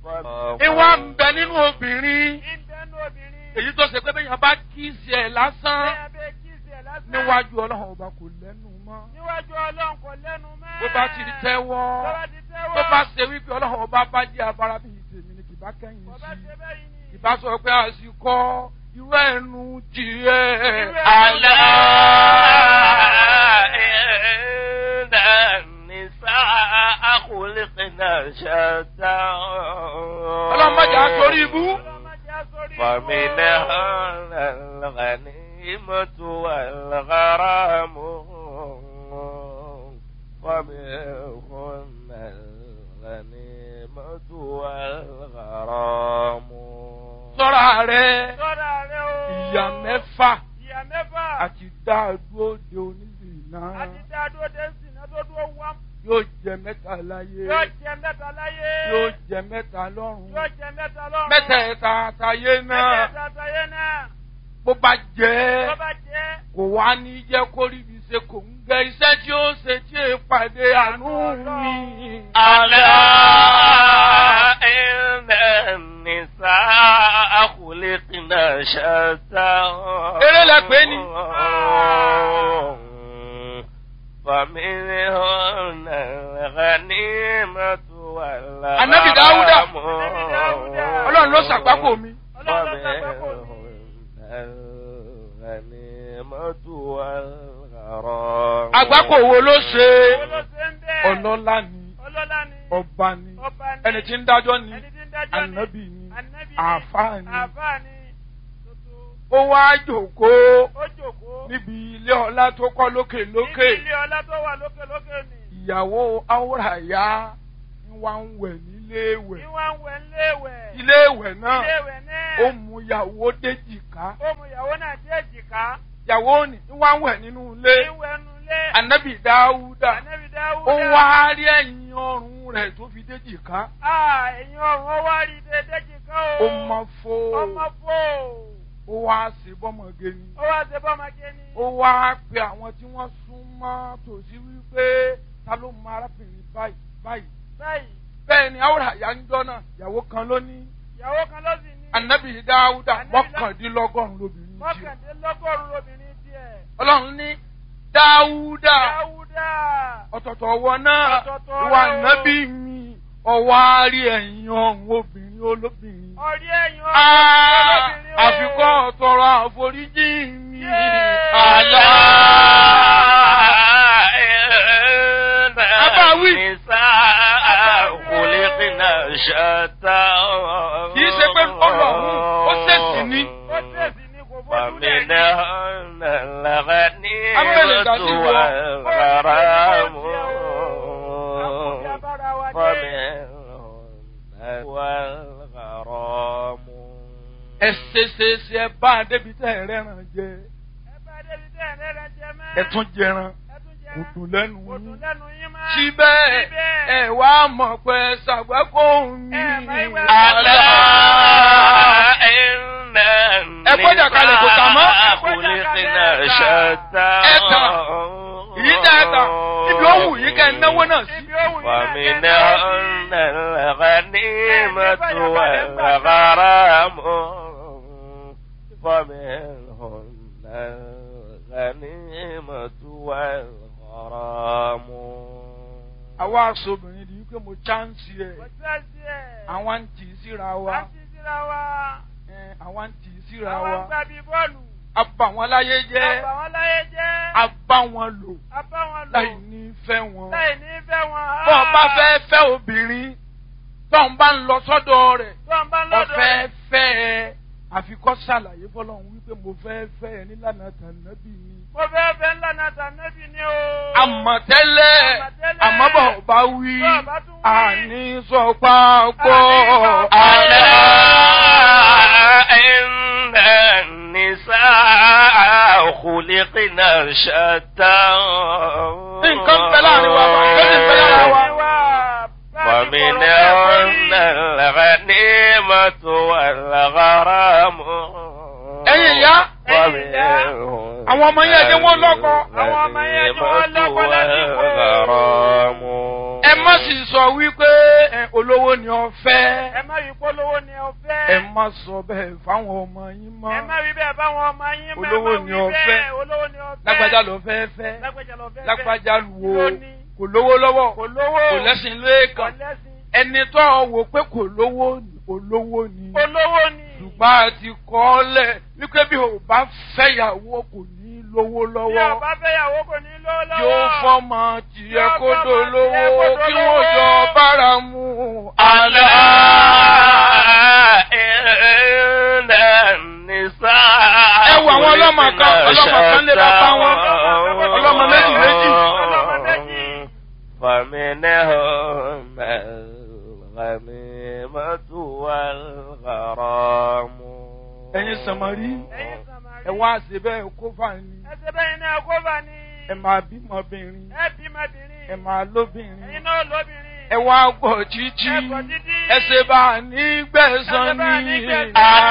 ìwà ń bẹ nínú obìnrin ìbẹ́nu obìnrin. èyí tó ṣe pé bẹ́ẹ̀ yẹn bá kí sí ẹ̀ lásán bẹ́ẹ̀ bẹ́ẹ̀ kí sí ẹ̀ lásán. níwájú ọlọ́run ọba kò lẹ́nu mọ́ níwájú ọlọ́run kò lẹ́nu mọ́. bó bá ti tẹ́wọ́ Tó bá ti tẹ́wọ́. tó bá ṣe wípé ọlọ́run ọba bá jẹ́ afárá bíi tèmi ni kì bá kẹ́yìn Kò bá sí ṣe bẹ́ẹ̀ yìí ni. ìbá sọ pé àsìkò irú ẹnu tiẹ̀ Irú ẹnu ألا tiẹ̀. إن النساء خلقنا شتى ọlọ́mọdé àtòrí ibú Ọlọ́mọdé á sórí ibú. فمنهن الغنيمة والغرام ومنهن الغنيمة والغرام sọ́ra rẹ̀ Sọ́ra rẹ o. ìyá mẹ́fà Ìyá mẹ́fà. àti dáadúró de onílù náà Àti dáadó dé sínú tó dúró wá. yóò jẹ mẹ́ta láyé Yóò jẹ mẹ́ta láyé. yóò jẹ mẹ́ta lọ́run Yóò jẹ mẹ́ta lọ́run. mẹ́tẹ̀ẹ̀ta àtàyé náà Mẹ́tẹ̀ẹ̀ta àtàyé náà. bó bá jẹ́ Tó bá jẹ́. kò wá ní jẹ́ kó rí ibi ṣe kò ń gẹ iṣẹ́ tí ó ṣe tí è pàdé àánú mi. ألا إن النساء خلقنا شتى Eré lẹ pè é ni. فمنهن الغنيمة والغرام Ànábì Dáúdà. Ànábì Dáúdà. ọlọ́run ló ṣàgbákò mi. Ọlọ́run ló sàgbákò mi. الغنيمة والغرام àgbákò wo ló ṣe Owó ló ṣe ń bẹ́ẹ̀. ọlọ́lá ni Ọlọ́lá ni. ọba ni Ọba ni. ẹni tí ń dájọ́ ni Ẹni tí ń dájọ́ ni. ànábì ni Ànábì ni. àáfàá ni Àfáà ni. Tuntun. ó wá jòkóó Ó jòkó. níbi ilé ọlá tó kọ́ lókè lókè Níbi ilé ọlá tó wà lókè lókè ni. ìyàwó áwòràyá ń wá ń wẹ̀ nílé Bí ìwẹ̀ wọ́n ń wẹ̀ ńléèwẹ̀. ilé ìwẹ̀ náà Iléèwẹ̀ náà. ó mú ìyàwó déjìká Ó mú ìyàwó náà dé èjìká. ìyàwó ni ń wá ń wẹ̀ nínú ilé Ìwẹ̀ nu ilé. ànábì dáúdà Ànábì Dáúdà. ó wá rí ẹ̀yìn ọrùn rẹ̀ tó fi déjìká Ah, ẹ̀yin ọ̀run ó wá rí dédé jìká o. ó mọ fó Ọmọ fò. ó wá sí bọ́mọge ni Ó wá ṣe bọ́mọge ni. ó wá pe àwọn tí wọ́n sún mọ́ tòsí wípé ta ló mọ arábìnrin báyìí báyìí Báyìí, bẹ́ẹ̀ ni áwòràyá ń jọ́ náà ìyàwó kan ló ní ìyàwó kan ló sì ní. ànábì dáúdà Ànábì Dá- mọ́kàndínlọ́gọ́rùn-ún lóbìnrin tiẹ̀ Mọ́kàndínlọ́gọ́rùn-ún obìnrin tiẹ̀. ọlọ́run ní dáúdà Dáúdà. ọ̀tọ̀tọ̀ ọwọ́ náà Ọ̀tọ̀ọ̀tọ̀ ìwà rẹ̀ o. nábì mi ọwọ́ àárí ẹ̀yìn ọ̀hún obìnrin olóbìnrin. Ọ̀rí ẹ̀yin Ah, obìnrin o. àfikọ́ ọ̀tọ̀rọ̀ àforíjì mi. Yéé. Àlá. Abáwí. خلقنا شتى Kì í ṣe pé ọlọ́run ó ṣèṣì ní. Ó tẹ̀sí ní kò bójú lẹ̀ ní. ومنهن الغنيمة Amẹ́lẹ̀ dàsí wọ. والغرام Àkùnfin abára wa dé. ومنهن والغرام Ẹ ṣe ṣe ṣe ẹ bá a débi tẹ́ ẹ rẹ́ràn jẹ. Ẹ bá débi tẹ́ ẹ̀ lẹ́rẹ̀ jẹ mọ́. Ẹ tún jẹran. Ẹ tún jẹ Kò dùn lẹ́nu Kò dùn yín. lẹ́nu yín mọ́. Síbẹ̀ Síbẹ̀. ẹ wá mọ̀ pé ṣàgbákò mi. Ẹ máa ń wẹ̀ ألا إن Ẹ gbọ́dọ̀ kalẹ̀ kò tà mọ́. النساء خلقنا شتى Ẹ tà. Èyí tẹ́ ẹ tà. Ibi ó wù yín kẹ́ ẹ náwó náà sí. Ibi ó wù yín náà kẹ́ ẹ náwó ومنهن الغنيمة والغرام ومنهن الغنيمة والغرام Àwa aṣọ́bìnrin di wípé mo chánsì ẹ̀. Kò tẹ́sí ẹ̀. Àwọn ń tì í síra wa. À ń ti síra wa. Ẹ, Àwọn ń tì í síra Àwọn ń wa. gbà bí bọ́ọ̀lù. A bà wọ́n láyé jẹ́. Àbà wọn láyé jẹ́. A bá wọn lò A bá wọn lò. láì ní fẹ́ wọn. Láì ní fẹ́ wọn. Bọ́ ọ bá fẹ́ fẹ́ obìnrin tó ń bá ń lọ sọ́dọ̀ rẹ̀. Tó ń bá lọ́dọ̀ Ọ̀fẹ́ fẹ́ ẹ. Àfikọ́ ṣàlàyé fọlọ́run wípé mo fẹ́ fẹ́ ẹ nílànà tànàbí ni. Mo fẹ́ fẹ́ ńlá náà tànẹ́bì ni o. Àmọ̀tẹ́lẹ̀ Àmọ̀tẹ́lẹ̀. àmọ́ bọ̀ bá wí. Bọ́ bá tún wí. Àní sọ pápọ̀. Àní sọ pápọ̀. ألا إن النساء خلقنا شتى Nǹkan bẹ láàrin wa, bàbá ní bẹ lára wa. ومنهن الغنيمة والغرام Ẹ̀yin ìyá. ومنهن Àwọn ọmọ yẹn jẹ́ wọ́n lọ́kọ. Àwọn ọmọ yẹn jẹ́ wọ́n lọ́kọ lásìkò. والغرام Ẹ má sì sọ wípé ẹ, olówó ni ọ Ẹ fẹ́ má rí polówó ni ọ fẹ́. ẹ má sọ bẹ́ẹ̀ fáwọn ọmọ yín mọ́ Ẹ má rí bẹ́ẹ̀ báwọn ọmọ yín mọ́. Olówó Ẹ má ni wí ọ bẹ́ẹ̀. fẹ́. Olówó ni ọ fẹ́. lágbájá ló fẹ́ fẹ́ Lágbájá lọ fẹ́. lágbájá lu o Lóní. kò lówó lọ́wọ́ Kò lówó. kò lẹ́sìn Kò lẹ́ẹ̀kan lẹ́sìn. ẹni tó ọ wò pé kò lówó olówó ni Olówó ni. ṣùgbọ́n a ti kọ́ ọ lẹ̀ wípé bí o bá fẹ́yàwó kò ní lówó Bí lọ́wọ́ ọba fẹ́yàwó kò ní lówó lọ́wọ́. yóò fọ́mọ tiẹ̀ Yóò kó fọ́mọ dolówó tiẹ̀ kó kí dolówó. wọ́n jọ bára mu ألا àlá. إن النساء Ẹ wo àwọn ọlọ́mọ kan, ọlọ́mọ kan lé bàbá wọn. Ọlọ́mọ méjì méjì. Ọlọ́mọ méjì. فمنهم الغنيمة والغرام ẹ̀yin sàmárì Ẹ̀yin Sàmárì. ẹ wá ṣe bẹ́ẹ̀ kó fà ní Ẹsẹ̀ bẹ́ẹ̀ ni ẹ̀kọ́ bá ní. ẹ máa bímọbìnrin Ẹ bímọbìnrin. ẹ máa lóbìnrin Ẹ̀yin náà lóbìnrin. ẹ wá gbọ̀ jíjí Ẹ gbọ́ títí. ẹ ṣe bá a ní gbẹ̀san Ẹ ṣe bá a ní ní. gbẹ̀san.